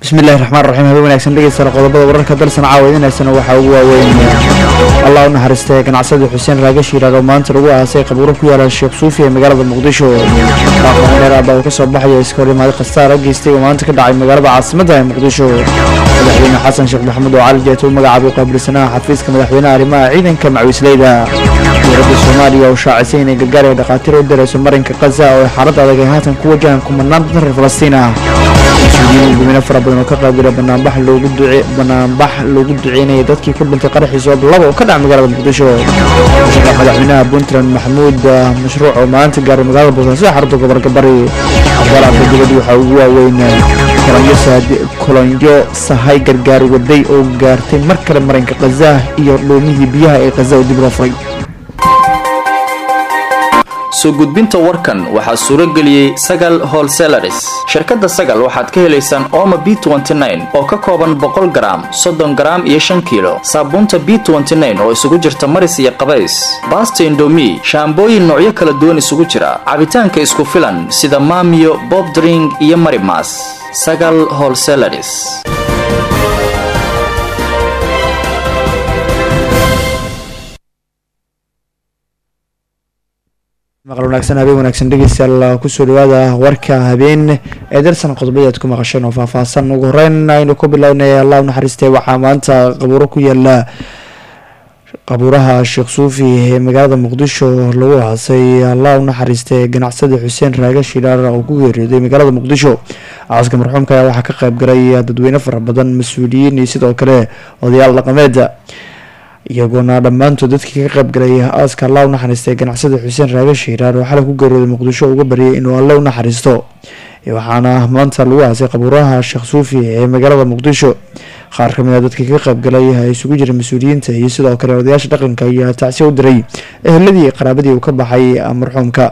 bismillahi raxmaan raxiim habe wanaagsan dhegeystayaal qodobada wararka dalsan caawadinaysana waxaa ugu waaweyn allah u naxariistay ganacsada xuseen raagash yiraahdo maanta lagu aasay qabuuro ku yaala sheekh suufi ee magaalada muqdisho dheer baa uu ka soo baxaya iska hor imaaday khasaara geystay oo maanta ka dhacay magaalada caasimadda ee muqdisho madaxweyne xasan sheekh maxamuud oo cali jeeta u magacaabay qaabilsanaha xafiiska madaxweynaha arrimaha ciidanka macwiisleyda dowladda soomaaliya oo shaacisay inay gargaar ee dhakhaatiir u dirayso marinka khaza oo ay xaalad adag ay haatan ku wajahaan kumanaan dad reer falastiin ah mas-uuliyiin gumino fara badan oo ka qaybgala banaanbax loogu duce banaanbax loogu duceynayay dadkii ku dhintay qaraxiisa oo laba oo ka dhaca magaalada muqdisho musharax madaxweynaha puntland maxamuud mashruuc oo maanta gaaray magaalada boosaaso ee xarunta gobolka bari akhbaaraadka dibadda waxaa ugu waaweyn kolonyo sahay gargaar waday oo gaartay mar kale marinka khaza iyo dhuumihii biyaha ee khaza oo dib loo furay soo gudbinta warkan waxaa suuro geliyey sagal holselaris shirkadda sagal waxaad ka helaysaan ooma b oo ka kooban boqol garaam soddon garaam iyo shan kiilo saabuunta b oo isugu jirta maris iyo qabays baasta indomi shaambooyin noocyo kala duwan isugu jira cabitaanka isku filan sida maamiyo bobdring iyo marimas sagal holselaris maqal wanaagsan habeen wanaagsan dhegeystayaal kusoo dhawaada warka habeen ee darsan qodobadii aad ku maqasheen oo faahfaahsan ugu horeyn aynu ku bilownay allah u naxariistay waxaa maanta qabuuro ku yaala qabuuraha sheekh suufi ee magaalada muqdisho lagu aasay allah u naxariistay ganacsada xuseen raaga shilaar oo ku geeriyooday magaalada muqdisho aaska marxuumka ayaa waxaa ka qayb galay dadweyne fara badan mas-uuliyiin iyo sidoo kale odayaal dhaqameeda iyagoona dhammaantood dadkii ka qayb galay aaska alla u naxariistay ganacsada xuseen raaga shiiraar oo xalay ku geeriyooday muqdisho uga baryay inuu alle u naxariisto waxaana maanta lagu aasay qabuuraha sheekh suufi ee magaalada muqdisho qaar kamid a dadkii ka qayb galay isugu jira mas-uuliyiinta iyo sidoo kale odayaasha dhaqanka ayaa tacsiya u diray eheladii iyo qaraabadii uu ka baxay marxuumka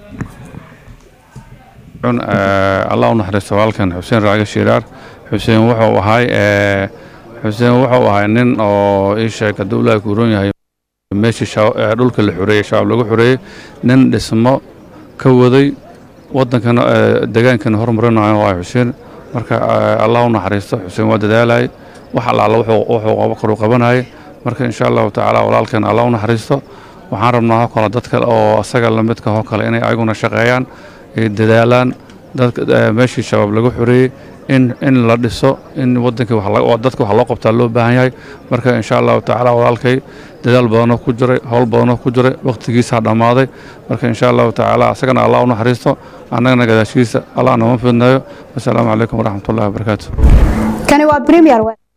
allah u naxariisto walaalkan xuseen raaga shiiraar xuseen wuxuu ahay xuseen wuxuu ahay nin oo ii sheeg hadduu ilaahi kuuron yahay meeshii dhulka la xoreeyey shabaab lagu xoreeyey nin dhismo ka waday waddankana degaankana horumarinayo waa xuseen marka allah u naxariisto xuseen waa dadaalayay wax allaala wuxuu karu qabanayay marka insha allahu tacaala walaalkan allah u naxariisto waxaan rabnaa ho kale dad kale oo asaga lamidka ho kale inay ayaguna shaqeeyaan ay dadaalaan meeshii shabaab lagu xoreeyey in in la dhiso in wadankii dadka wax loo qabtaa loo baahan yahay marka insha allahu tacaala walaalkay dadaal badanoo ku jiray howl badanoo ku jiray wakhtigiisaa dhammaaday marka insha allahu tacaala asagana allah u naxariisto annagana gadaashiisa allah nama fidnayo wasalaamu calaykum waraxmatullahi wabarakaatu kani waa premier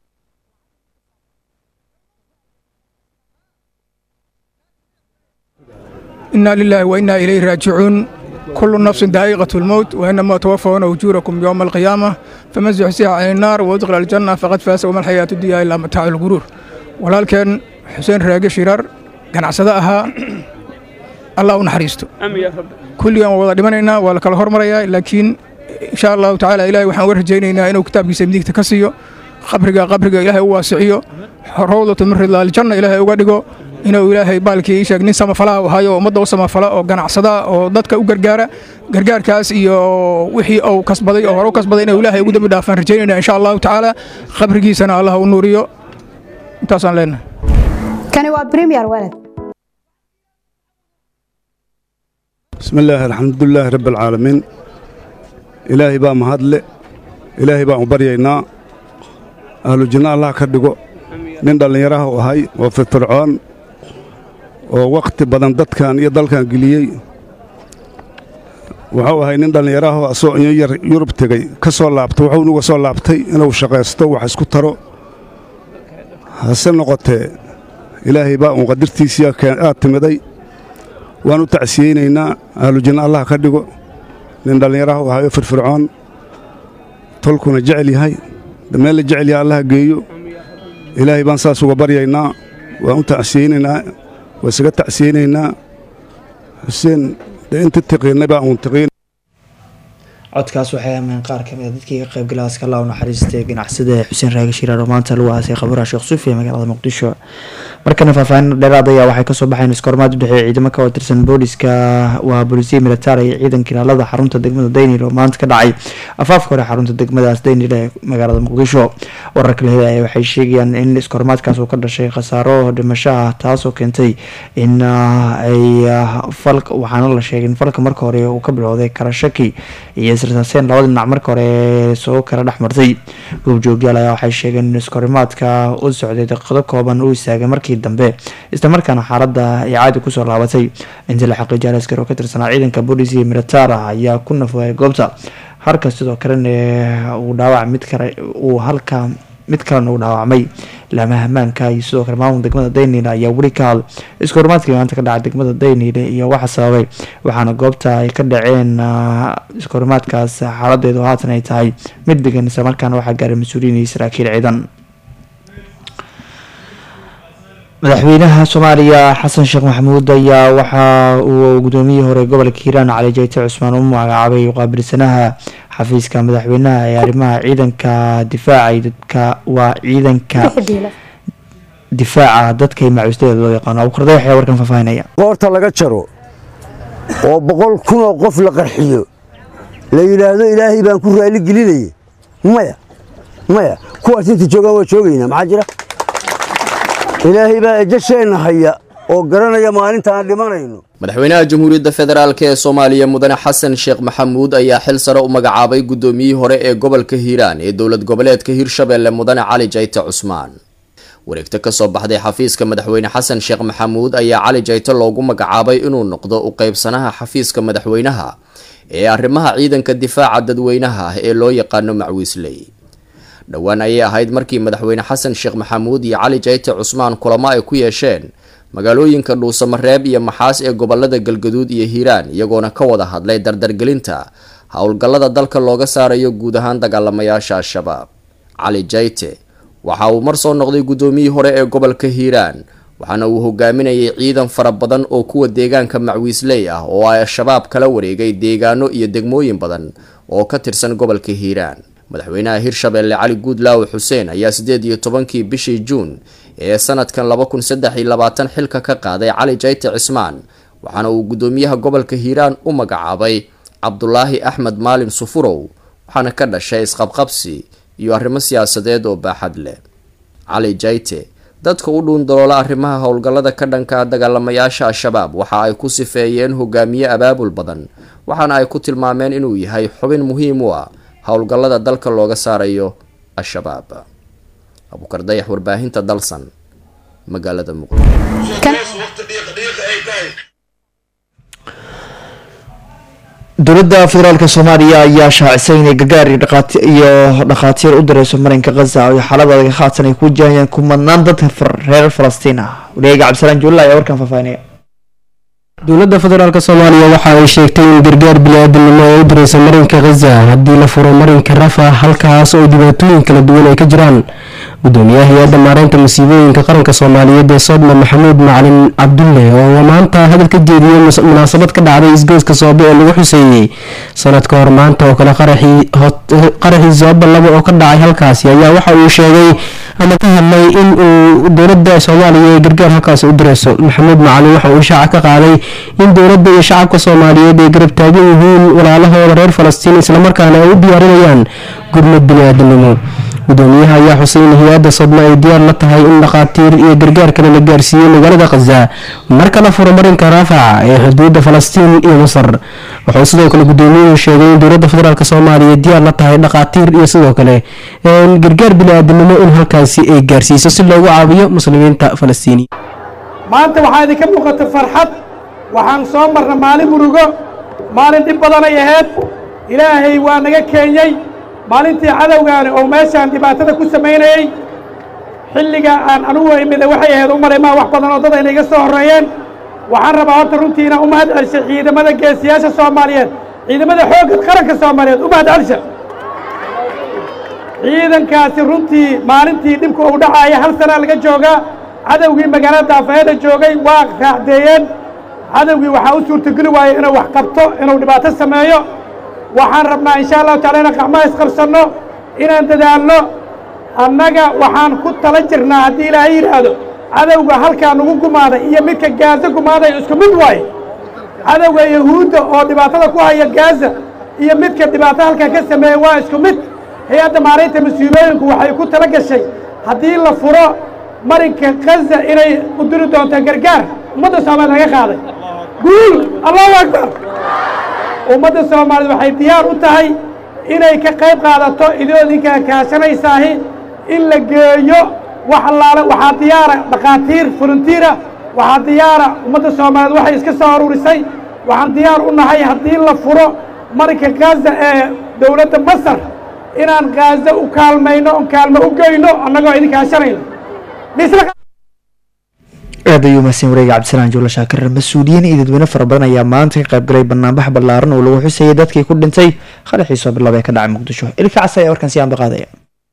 inaa lilaahi wa innaa ilayhi raajicuun كل نفس دائقة الموت وإنما توفون أجوركم يوم القيامة فمن زحزح عن النار وادخل الجنة فقد فاز وما الحياة الدنيا إلا متاع الغرور ولكن حسين راجع شرار كان عصدها الله نحريسته كل يوم وضع دمنا ولا كل هرمريا لكن إن شاء الله تعالى إلهي وحنا ورجينا إنه كتاب يسميك تكسيه قبرك قبرك إلهي واسعيه روضة من رضا الجنة إلهي وقدقه inuu ilaahay baalkii sheeg nin samafala u hayo ummadda u samafala oo ganacsada oo dadka u gargaara gargaarkaas iyo wixii uu kasbaday oo hore u kasbaday inuu ilaahay ugu dambi dhaafaan rajaynayna insha allahu tacaala qabrigiisana allah u nuuriyo intaasaan leenahay kani waa premier walad بسم الله الحمد لله رب العالمين إلهي بقى مهدل إلهي بقى مبرينا أهل الجنة الله كدقو nin dhallinyaraha u ahay oo firfircoon oo wakhti badan dadkan iyo dalkan geliyey wuxuu ahay nin dhallinyaraho asoo inyo yar yurub tegey ka soo laabtay wuxuu nuga soo laabtay inuu shaqaysto wax isku taro hase noqotee ilaahay baa uun qadartiisii aad timiday waan u tacsiyeynaynaa ahlujinna allah ka dhigo nin dhallinyaraha u ahay oo firfircoon tolkuna jecel yahay meel la jecel yahay allah geeyo ilaahay baan saas uga baryaynaa waan u tacsiyeynaynaa waa isaga tacsiyeynaynaa xuseen dee inta tiqiinay baa uun tiqiin codkaas waxay ameen qaar kamid a dadkii ka qaybgalay askala u naxariistay ganacsada xuseen raage shiraar oo maanta lagu aasay qaburaha sheekh suufi ee magaalada muqdisho markana faahfaahin dheeraad ayaa waxay kasoo baxeen iskoormaad u dhexeeya ciidamo ka tirsan booliska waa boolisiya militaar iyo ciidanka ilaalada xarunta degmada daynil oo maanta ka dhacay afaafka hore xarunta degmadaas daynil ee magaalada muqdisho wararka la helaya waxay sheegayaan in iskoormaadkaas uu ka dhashay khasaaro dhimasho ah taasoo keentay in ay fal waxaana la sheegay in falka marka hore uu ka bilowday karashaki iyo israsaaseyn labada dhinac marka hore soo kala dhex martay goobjoogyaal ayaa waxay sheegeen in iskorimaadka u socday daqiiqado kooban uu istaagay markii dambe islamarkaana xaalada ay caadi kusoo laabatay intii la xaqiijiyay askar oo ka tirsanaa ciidanka booliis iyo militaar ah ayaa ku nafogay goobta halka sidoo kalena uu dhaawac mid kale uu halka mid kalena uu dhaawacmay laamaha ammaanka iyo sidoo kale maamul degmada daynile ayaa weli ka hadl iskoormaadkii maanta ka dhacay degmada daynile iyo waxa sababay waxaana goobta ay ka dhaceen iskoormaadkaas xaaladeedu haatan ay tahay mid degan islamarkaana waxaa gaaray mas-uuliyiin iyo saraakiil ciidan madaxweynaha soomaaliya xasan sheekh maxamuud ayaa waxa uu gudoomiyihii hore gobolka hiiraan cali jeyte cusmaan u magacaabay qaabilsanaha xafiiska madaxweynaha ee arrimaha ciidanka difaaca dadka waa ciidanka difaaca dadka macuustadeeda loo yaqaano abukarda waxay warkan faahfaahinaya goorta laga jaro oo boqol kunoo qof la qarxiyo la yidhaahdo ilaahay baan ku raali gelinaya maya maya kuwaas inta joogaan waa joogaynaa maxaa jira ilaahay baa ejasheenna haya oo garanaya maalinta aan dhimanayno madaxweynaha jamhuuriyadda federaalk ee soomaaliya mudane xasan sheekh maxamuud ayaa xil sare u magacaabay guddoomiyihii hore ee gobolka hiiraan ee dowlad goboleedka hirshabelle mudane cali jayte cusmaan wareegto kasoo baxday xafiiska madaxweyne xasan sheekh maxamuud ayaa cali jayte loogu magacaabay inuu noqdo u qeybsanaha xafiiska madaxweynaha ee arrimaha ciidanka difaaca dadweynaha ah ee loo yaqaano macwiisley dhowaan ayay ahayd markii madaxweyne xasan sheekh maxamuud iyo cali jayte cusmaan kulamo ay ku yeesheen magaalooyinka dhuusamareeb iyo maxaas ee gobolada galgaduud iyo hiiraan iyagoona ka wada hadlay dardargelinta howlgallada dalka looga saarayo guud ahaan dagaalamayaasha al-shabaab cali jayte waxa uu mar soo noqday guddoomiyihii hore ee gobolka hiiraan waxaana uu hogaaminayay ciidan fara badan oo kuwa deegaanka macwiisley ah oo ay al-shabaab kala wareegay deegaano iyo degmooyin badan oo ka tirsan gobolka hiiraan madaxweynaha hirshabelle cali guudlaawe xuseen ayaa siddeed iyo tobankii bishii juun ee sanadkan laba kun saddex iyo labaatan xilka ka qaaday cali jayte cismaan waxaana uu guddoomiyaha gobolka hiiraan u magacaabay cabdulaahi axmed maalin sufurow waxaana ka dhashay isqabqabsi iyo arrimo siyaasadeed oo baaxad leh cali jayte dadka u dhuundaloola arrimaha howlgallada ka dhanka dagaalamayaasha al-shabaab waxa ay ku sifeeyeen hogaamiye abaabul badan waxaana ay ku tilmaameen inuu yahay xubin muhiim u ah howlgallada dalka looga saarayo al-shabaab abukar dayax warbaahinta dalsan magaalada muqdisho dowladda federaalk soomaaliya ayaa shaacisay inay gargaar iyo dhakhaatiir u direyso marinka khaza iyo xaalada adag haatan ay ku wajahayaan kumadnaan dadka reer falastiin ah waliyaga cabdisalaan juulla ayaa warkan faahfaahinaya dowladda federaalk soomaaliya waxa ay sheegtay in gargaar bini-aadamnimo ay u direysa marinka khaza haddii la furo marinka rafa halkaas oo dhibaatooyin kala duwan ay ka jiraan gudoomiyaha hay-adda maareynta masiibooyinka qaranka soomaaliyeed ee soodma maxamuud macalin cabdulle oo maanta hadal ka jeediyey munaasabad ka dhacday isgoyska soobe ee lagu xuseeyey sanad ka hor maanta oo kale qaraxii sooba laba oo ka dhacay halkaasi ayaa waxa uu sheegay ama ka hadlay in uu dowladda soomaaliya ee gargaar halkaasi u direyso maxamuud macalin waxa uu shaaca ka qaaday in dowladda iyo shacabka soomaaliyeed ay garab taagan yihiin walaalahooda reer falastiin islamarkaana ay u diyaarinayaan gurmad bini-aadamnimo gudoomiyaha ayaa xusay in hay-adda sodma ay diyaar la tahay in dhakhaatiir iyo gargaar kale la gaarsiiyey magaalada khaza marka la furo marinka raafaca ee xuduudda falastiin iyo masar wuxuu sidoo kale gudoomiyuhu sheegay in dowladda federaalk soomaaliya diyaar la tahay dhakhaatiir iyo sidoo kale gargaar bini-aadamnimo in halkaasi ay gaarsiiso si loogu caawiyo muslimiinta falastiini maanta waxaa idinka muuqata farxad waxaan soo marna maalin murugo maalin dhib badanay ahayd ilaahay waa naga keenyey maalintii cadowgaani oo meeshaan dhibaatada ku samaynayey xilliga aan anugu imida waxay ahayd u malay maa wax badan oo dad ayna iga soo horreeyeen waxaan rabaa horta runtii inaan u mahad celshay ciidamada geesiyaasha soomaaliyeed ciidamada xoogga qaranka soomaaliyeed u mahad celsha ciidankaasi runtii maalintii dhibka uu dhacaaya hal sanaa laga joogaa cadowgii magaalada daafayada joogay waa raacdeeyeen cadowgii waxaa u suurtogeli waayey inuu wax qabto inuu dhibaato sameeyo waxaan rabnaa insha allahu taala inaan gacmaha isqabsanno inaan dadaalno annaga waxaan ku tala jirnaa haddii ilaahay yidhaahdo cadowga halkaa nagu gumaaday iyo midka gaaza gumaaday isku mid waaye cadowga yahuudda oo dhibaatada ku haya gaaza iyo midka dhibaato halkaa ka sameeya waa isku mid hay-adda maaraynta mas-uulooyinku waxay ku tala gashay haddii la furo marinka kaza inay u diri doonto gargaar ummadda soomaaliya laga qaaday guul allahu akbar ummadda soomaaliya waxay diyaar u tahay inay ka qayb qaadato idoodinkaa kaashanaysaahi in la geeyo wax allaale waxaa diyaara dhakhaatiir voluntiira waxaa diyaara ummadda soomaaliyeed waxay iska soo aruurisay waxaan diyaar u nahay haddii la furo marinka khaza ee dowladda masar inaan khaza u kaalmayno on kaalmo u geyno annagoo idin kaashanayno aad ayuu mahadsan wareega cabdisalaan juulla shaakir mas-uuliyiin iyo dadweyne fara badan ayaa maanta ka qayb galay banaanbax ballaaran oo lagu xusayay dadkii ku dhintay qaraxii soo bilaabay ka dhacay muqdisho ilka cas ayaa warkan si aanba qaadaya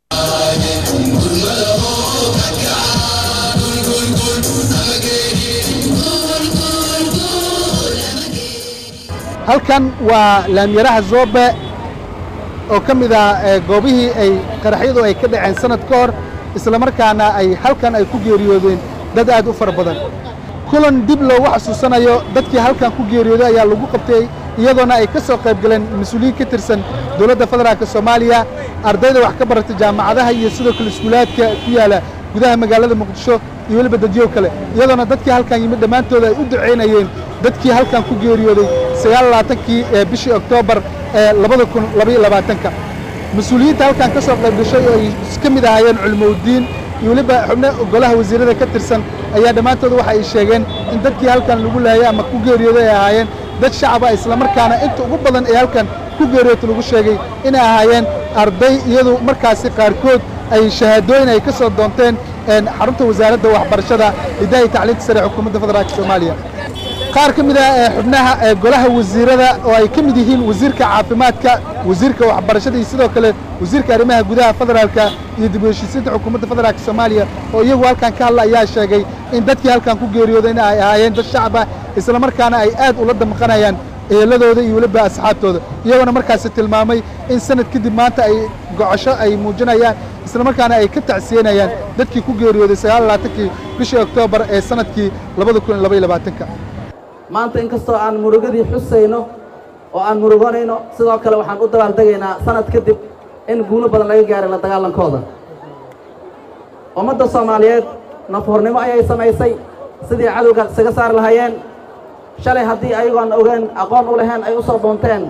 halkan waa laamyaraha zoobe oo ka mid ah goobihii ay qaraxyadu ay ka dhaceen sanad ka hor islamarkaana ay halkan ay ku geeriyoodeen dad aad u fara badan kulan dib loogu xasuusanayo dadkii halkan ku geeriyooday ayaa lagu qabtay iyadoona ay ka soo qayb galeen mas-uuliyiin ka tirsan dowladda federaalk soomaaliya ardayda wax ka barata jaamacadaha iyo sidoo kale iskuulaadka ku yaala gudaha magaalada muqdisho iyo weliba dadyo kale iyadoona dadkii halkan yimid dhammaantooda ay u ducaynayeen dadkii halkan ku geeriyooday sagaallabaatankii ee bishii oktoobar ee labada kun labaiyo labaatanka mas-uuliyiinta halkan ka soo qayb gashay oo ay ka mid ahaayeen culimoudiin iyo weliba xubno golaha wasiirada ka tirsan ayaa dhammaantood waxa ay sheegeen in dadkii halkan lagu laayay ama ku geeriyooday ay ahaayeen dad shacaba islamarkaana inta ugu badan ee halkan ku geeriyoota lagu sheegay inay ahaayeen arday iyadu markaasi qaarkood ay shahaadooyin ay ka soo doonteen xarunta wasaaradda waxbarashada hidaha iyo tacliinta sare xukuumadda federaalk soomaaliya qaar ka mid ah ee xubnaha ee golaha wasiirada oo ay ka mid yihiin wasiirka caafimaadka wasiirka waxbarashada iyo sidoo kale wasiirka arrimaha gudaha federaalka iyo dib u heshiisiinta xukuumadda federaalk soomaaliya oo iyagu halkan ka hadla ayaa sheegay in dadkii halkan ku geeriyooday in ay ahaayeen dad shacab ah islamarkaana ay aad ula damqanayaan eheladooda iyo weliba asxaabtooda iyagoona markaasi tilmaamay in sanad kadib maanta ay gocosho ay muujinayaan islamarkaana ay ka tacsiyenayaan dadkii ku geeriyooday sagaallabaatankii bishii oktoobar ee sanadkii labada kun iyo labaiyo labaatanka maanta inkastoo aan murugadii xusayno oo aan muruganayno sidoo kale waxaan u dabaaldegaynaa sanad kadib in guulo badan laga gaaray la dagaalankooda ummadda soomaaliyeed nafhornimo ayay samaysay sidii cadowga isaga saari lahaayeen shalay haddii ayagoon ogaan aqoon u lahayn ay u soo doonteen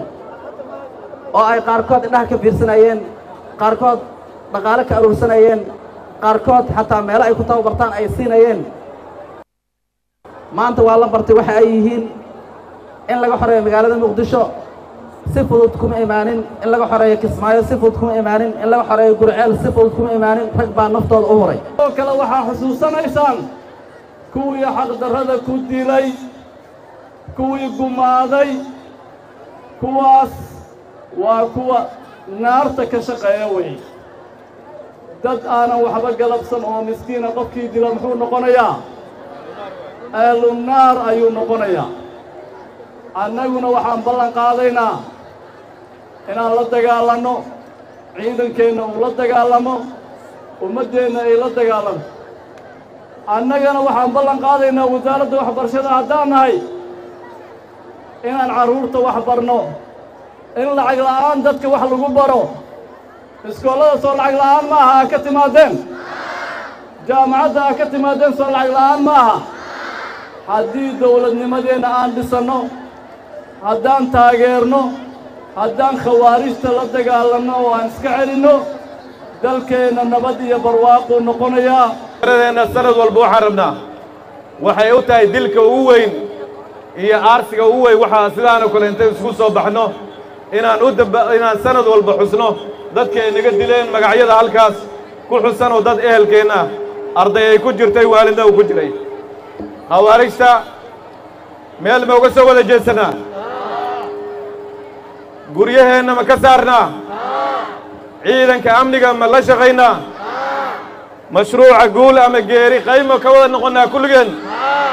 oo ay qaarkood indhaha ka fiirsanayeen qaarkood dhaqaale ka aruursanayeen qaarkood xataa meelo ay ku tababartaan ay siinayeen maanta waa la bartay waxa ay yihiin in laga xoreeyo magaalada muqdisho si fudud kuma imaanin in laga xoreeyo kismaayo si fudud kuma imaanin in laga xoreeyo gurceel si fudud kuma imaanin rag baa naftooda u huray oo kale waxaa xusuusanaysaan kuwii xaqdarrada ku dilay kuwii gumaaday kuwaas waa kuwa naarta ka shaqeeya wey dad aanan waxba galabsan oo miskiina qofkii dila muxuu noqonayaa ahlu naar ayuu noqonayaa annaguna waxaan ballan qaadaynaa inaan la dagaalanno ciidankeenna uu la dagaalamo ummaddeenna ay la dagaalanto annagana waxaan ballan qaadaynaa wasaaradda waxbarashada haddaan nahay inaan carruurta wax barno in lacag la'aan dadka wax lagu baro iskoollada soo lacag la'aan ma aha aa ka timaadeen jaamacadda aa ka timaadeen soo lacag la'aan ma aha haddii dawladnimadeenna aan dhisanno haddaan taageerno haddaan khawaarijta la dagaalanno oo aan iska celinno dalkeenna nabad iyo barwaaquu noqonayaa deenna sanad walba waxaan rabnaa waxay u tahay dilka ugu weyn iyo aarsiga ugu weyn waxaa sidaanoo kale intay isugu soo baxno inaan u damba inaan sanad walba xusno dadkay naga dileen magacyada halkaas ku xusan oo dad ehelkeenna arday ay ku jirtay waalidna uu ku jiray khawaarijta meel ma uga soo wada jeedsannaa guryaheenna ma ka saarnaa ciidanka amniga ma la shaqaynaa mashruuca guul ama geeri qaymo ka wada noqonnaa kulligeen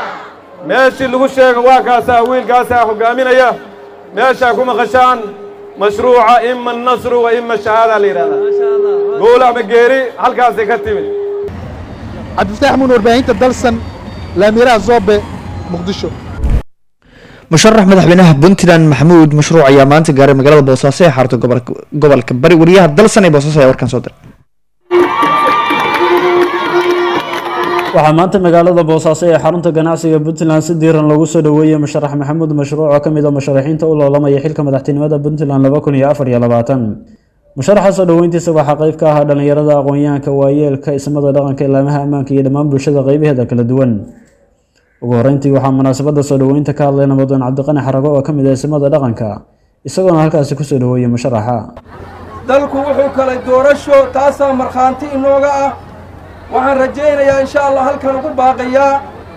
meeshii lagu sheego waa kaasaa wiilkaasaa hoggaaminaya meeshaa ku maqashaan mashruuca ima nasru wa ima shahaada la yidhahdaa guul ama geeri halkaasay ka timid cabdifataax muun warbaahinta dalsan laamiraha zoobe muqdisho musharax madaxweynaha puntland maxamuud mashruuc ayaa maanta gaaray magaalada boosaaso ee xarunta gobolka bari wariyaha dalsan ee boosaaso ayaa warkan soo diray waxaa maanta magaalada boosaaso ee xarunta ganacsiga puntland si diiran loogu soo dhoweeyey musharax maxamuud mashruuc oo ka mid a musharaxiinta u loolamaya xilka madaxtinimada puntland laba kun iyo afar iyo labaatan musharaxa soo dhoweyntiisa waxaa qayb ka ahaa dhallinyarada aqoon-yahanka waayeelka ismada dhaqanka ilaamaha ammaanka iyo dhammaan bulshada qaybaheeda kala duwan ugu horeyntii waxaa munaasabada soo dhoweynta ka hadlay nabadoon cabdiqani xarago oo ka mid ah ismada dhaqanka isagoona halkaasi kusoo dhoweeyey musharaxa dalku wuxuu kalay doorasho taasaa markhaanti inooga ah waxaan rajaynayaa insha allah halkan ugu baaqayaa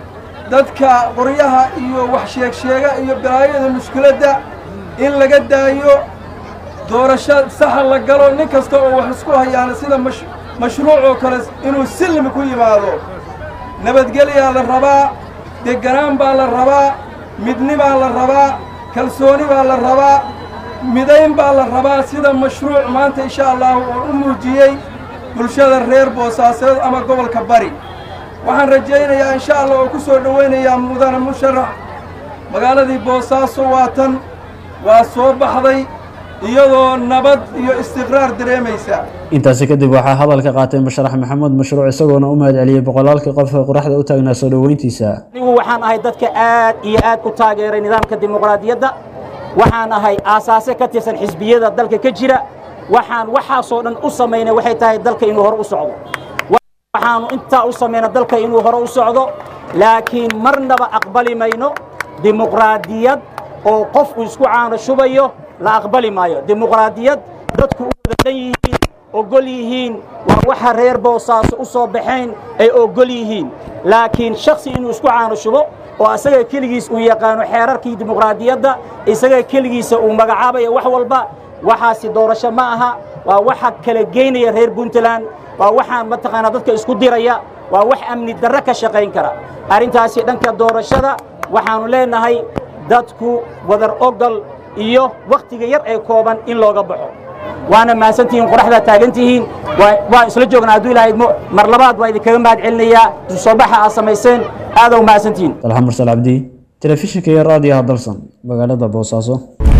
dadka qoryaha iyo wax sheegsheega iyo balaayada mushkiladda in laga daayo doorasho saxa la galo nin kasta oo wax isku hayaana sida mashruuc oo kale inuu silmi ku yimaado nabadgelyaa la rabaa degganaan baa la rabaa midni baa la rabaa kalsooni baa la rabaa midayn baa la rabaa sida mashruuc maanta insha allahu oo u muujiyey bulshada reer boosaaseed ama gobolka bari waxaan rajaynayaa insha allah oo ku soo dhowaynayaa mudane musharax magaaladii boosaaso waa tan waa soo baxday iyadoo nabad iyo istiqraar dareemaysa intaasi kadib waxaa hadalka qaatay musharax maxamuud mashruuc isagoona u mahad celiyey boqolaalkii qof ee qoraxda u taagnaa soo dhoweyntiisa anigu waxaan ahay dadka aad iyo aad u taageeray nidaamka dimuqraadiyadda waxaan ahay aasaase ka tirsan xisbiyada dalka ka jira waxaan waxaasoo dhan u samaynay waxay tahay dalka inuu hore u socdo waxaanu intaa u samayna dalka inuu hore u socdo laakiin marnaba aqbali mayno dimuqraadiyad oo qofku isku caano shubayo la aqbali maayo dimuqraadiyad dadku u wada dhan yihiin ogol yihiin waa waxa reer boosaaso u soo baxayn ay ogol yihiin laakiin shaksi inuu isku caano shubo oo asaga keligiis uu yaqaano xeerarkii dimuqraadiyadda isaga keligiisa uu magacaabayo wax walba waxaasi doorasho ma aha waa waxa kala geynaya reer puntland waa waxaan mataqaanaa dadka isku diraya waa wax amni darro ka shaqayn kara arrintaasi dhanka doorashada waxaannu leenahay dadku wadar ogol iyo wakhtiga yar ee kooban in looga baxo waana mahadsantihiin qoraxdaa taagantihiin waan isla joognaa hadduu ilaahay idmo mar labaad waa idinkaga mahad celinayaa soo baxa aad samayseen aada u mahadsantihiin dalxa mursal cabdi telefishinka iyo raadiyaha dalsan magaalada boosaaso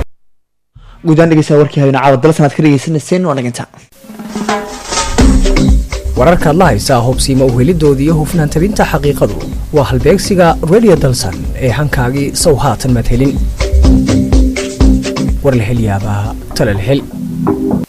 guudaan dhegeysaa warkii habeen caawa dalsan aad ka dhegeysanayseen waa dhaginta wararkaad la haysaa hubsiima uhelidoodii iyo hufnaan tabinta xaqiiqadu waa halbeegsiga radio dalsan ee hankaagii sow haatan maad helin war la hel yaabaa tala la hel